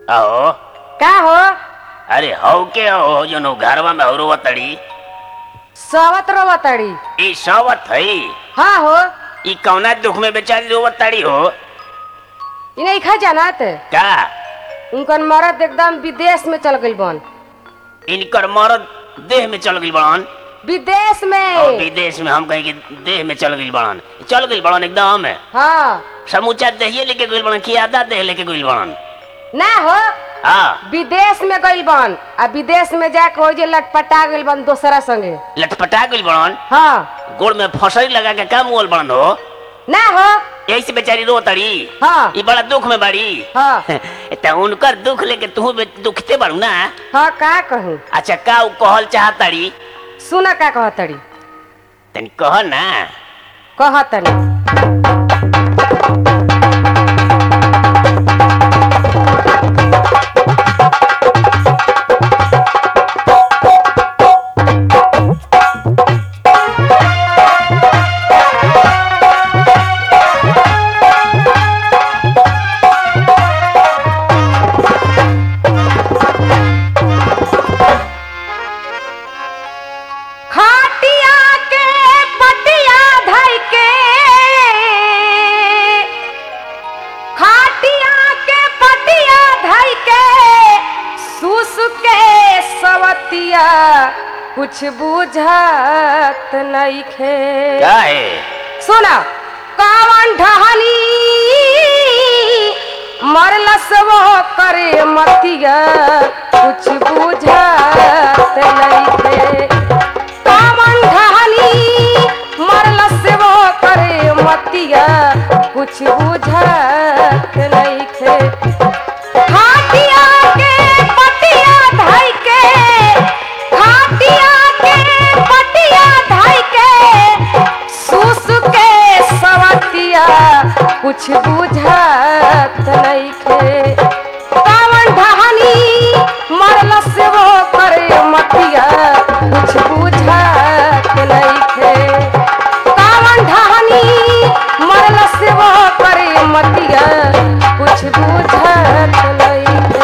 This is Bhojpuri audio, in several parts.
अहो का हो अरे हौ के हो जो घरवा में औरो तड़ी सवत रोवतड़ी ई सवत है हाँ हो ई कौना दुख में बेचारी रोवत तड़ी हो इ नहीं खा जानत का उनकर मरद एकदम विदेश में चल गइल बन इनकर मरद देह में चल गई बड़न विदेश और में विदेश में हम कहीं कि देह में चल गई बड़न चल गई बड़न एकदम हाँ समूचा देहिए लेके गई बड़न कि आधा देह लेके गई बड़न ना हो हाँ विदेश में गइल बन आ विदेश में जाके हो जे लटपटा गइल बन दोसरा संगे लटपटा गई बड़न हाँ गोड़ में फसरी लगा के काम मोल बड़न हो ना हो यही से बेचारी रो तड़ी हाँ ई बड़ा दुख में बड़ी हाँ त उनकर दुख लेके तू दुखते बारू ना हाँ का कहूँ अच्छा का उ कहल चाहताड़ी सुना का कहतड़ी तनी कह ना कहतनी खाटिया के पटिया धइ के खाटिया के पटिया धइ के सुस के सवतिया कुछ बुझत नइखे का है सुना कावन ढहनी मरलस वो करे मतिया कुछ बुझत नइखे कावन ढहनी मरलस वो करे मतिया कुछ बुझत नइखे खाटिया के पटिया धइ के खाटिया के पटिया धइ के सुस के सवतिया कुछ बुझत नइखे कावन ढहनी मरल से वो करे मतिया कुछ बुझत नइखे कावन ढहनी मरल से वो करे मतिया कुछ बुझत नइखे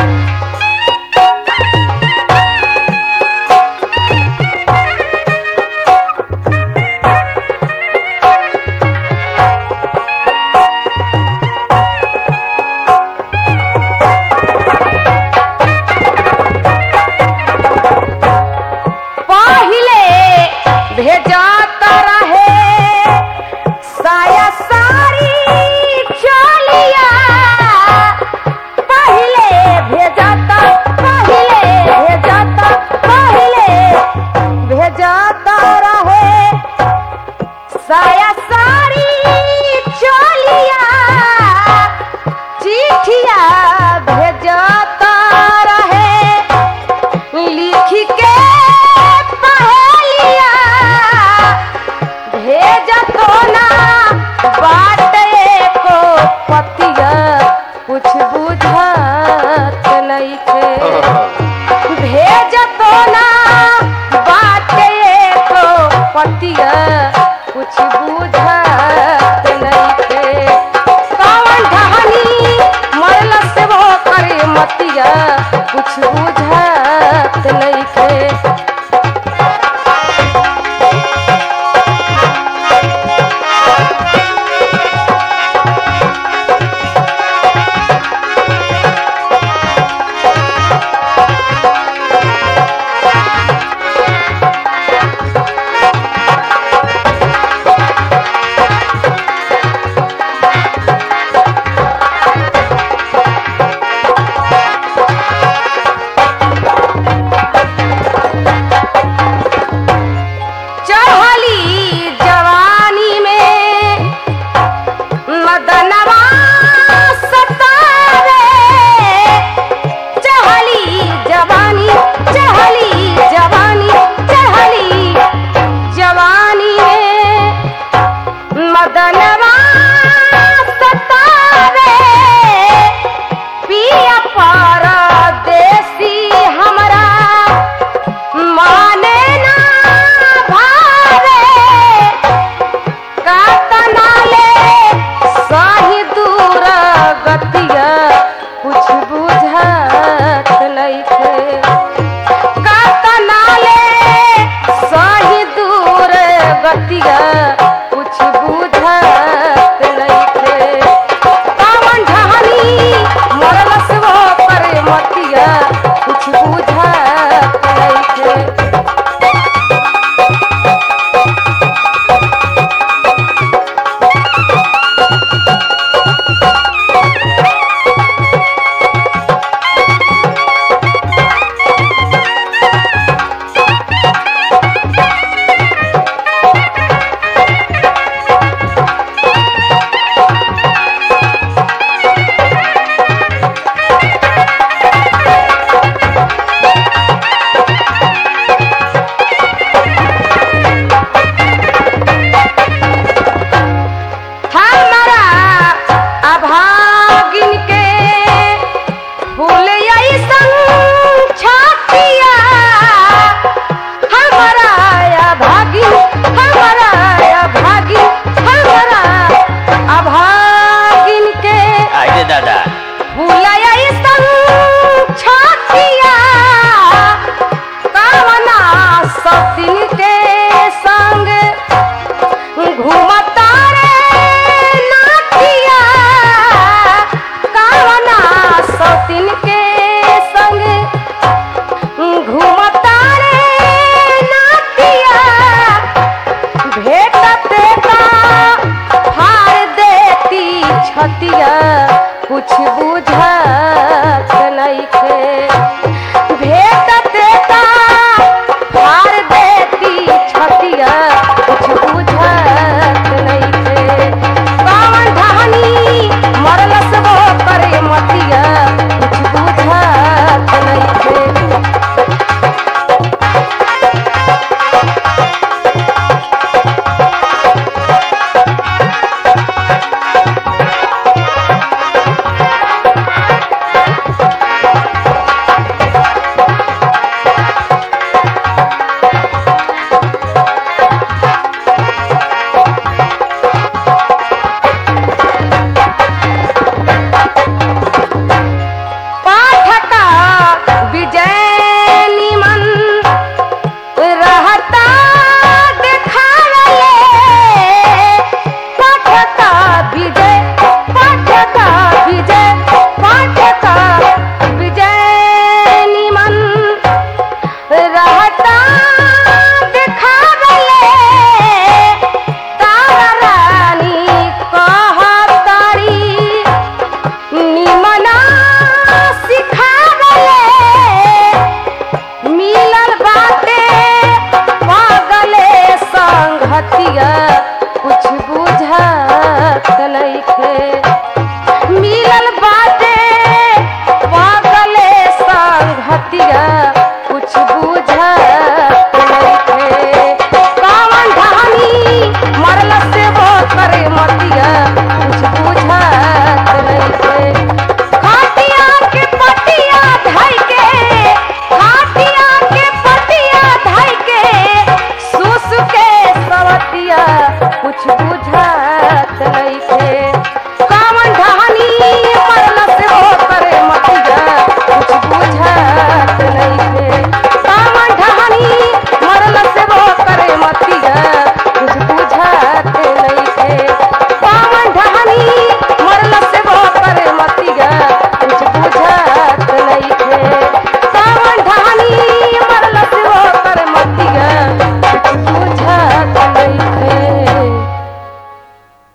पहिले भेजत रहे साया सारी चलिया पहिले भेजत पहिले भेजत पहिले भेजत रहे साया सारी चलिया चिठिया भेजत रहे लिख के पहेलिया भेजतो ना बाटे को पतिया कुछ बुझत नइखे भेजतो ना बाटे को पतिया कुछ बुझत नइखे कौन ढहनी मरल से वो करे मतिया कुछ बुझत नइखे खुशबू बुझाई